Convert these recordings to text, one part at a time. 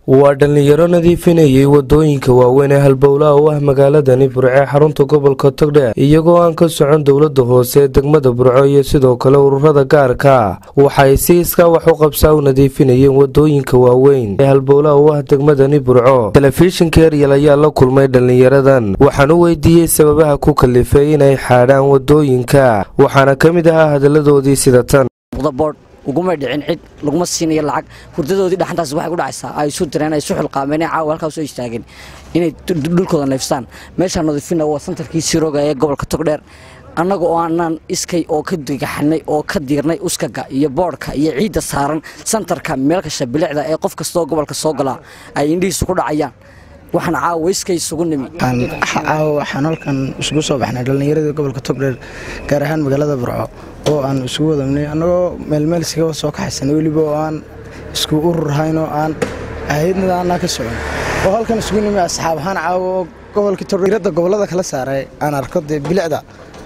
waa dhallinyaro nadiifinayay wadooyinka waaweyn ee halbowlaha u ah magaaladani burco ee xarunta gobolka togdheer iyagoo aan ka socon dowlada hoose ee degmada burco iyo sidoo kale ururada gaarka waxay si iskaa wax u qabsaa u nadiifinayeen wadooyinka waaweyn ee halbowlaha u ah degmadani burco telefishinka eryal ayaa la kulmay dhallinyaradan waxaan u weydiiyey sababaha ku kalifay inay xaadhaan wadooyinka waxaana ka mid ahaa hadalladoodii sida tan uguma dhicin cid laguma siinayo lacag hurdadoodii dhaxantaas waxay ku dhacaysaa ay isu direen ay isu xilqaameen ee caawa halkaa soo istaageen inay dhulkooda neefstaan meeshaa nadiifina waa santarkii sirooga ee gobolka togdheer annaga oo aanaan iskay oo ka digaxanay oo ka diirnay uskaga iyo boodhka iyo ciidda saaran santarka meelkasha bilicda ee qof kastoo gobolka soo galaa ay indhihiisu ku dhacayaan waxaan caawa iskay isugu nimi caawa waxaan halkan isugu soo baxnay dhallinyaradii gobolka togdheer gaar ahaan magaalada burco oo aan isugu wadamnay annagoo meelmeel iskaga soo kaxaysanay weliba oo aan isku urur ahayn oo aan ahaydnada aanaa ka socon oo halkan isugu nimi asxaab ahaan caawa oo gobolkii togdheerada gobollada kala saaray aan arko dee bilicda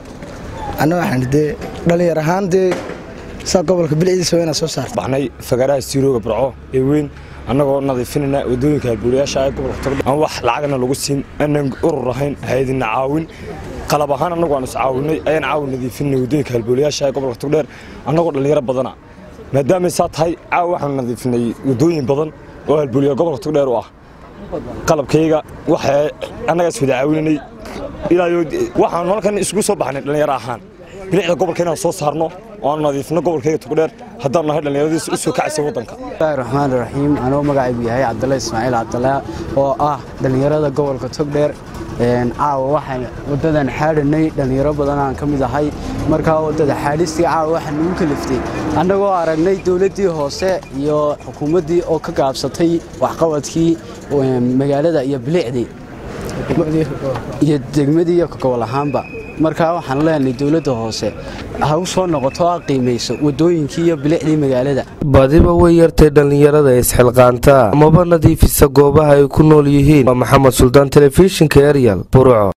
anna waxaan dee dhallinyar ahaan dee saa gobolka bilicdiisa waa inaa soo saarta baxnay fagaraha siirooga burco ee weyn annagoo nadiifinayna wadooyinka halbuulayaasha ee gobolka togdheer aan wax lacagna lagu siin aanan urur ahayn hayadina caawin qalab ahaan annagu aan iscaawinay ayaan caawin nadiifinay wadooyinka halbuulayaasha ee gobolka togdheer annagoo dhallinyaro badana maadaamay saa tahay caawa waxaanu nadiifinay wadooyin badan oo halbuulaya gobolka togdheer u ah qalabkayga waxa annaga is wada caawinanay ilaayo waxaanu halkan isugu soo baxnay dhallinyaro ahaan bilicda gobolka inaan soo saarno oo aan nadiifino gobolkayga togdheer haddaan nahay dhallinyaradiisa u soo kacaysa waddanka bismillahi raxmaani raxiim anoo magacaygu yahay cabdalla ismaaciil cabdalla oo ah dhallinyarada gobolka togdheer caawa waxaan waddadan xaadhanay dhallinyaro badan aan ka mid ahay markaa waddada xaadhistii caawa waxaa nagu kaliftay annagoo aragnay dowladdii hoose iyo xukuumaddii oo ka gaabsatay waxqabadkii magaalada iyo bilicdii iyo degmadii iyo gobol ahaanba markaa waxaan leenahay dowladda hoose ha u soo noqoto ha qiimayso wadooyinkii iyo bilicdii magaalada badiba way yartay dhallinyarada isxilqaanta amaba nadiifisa goobaha ay ku nool yihiin waa maxamed suldaan telefishinka eryal burco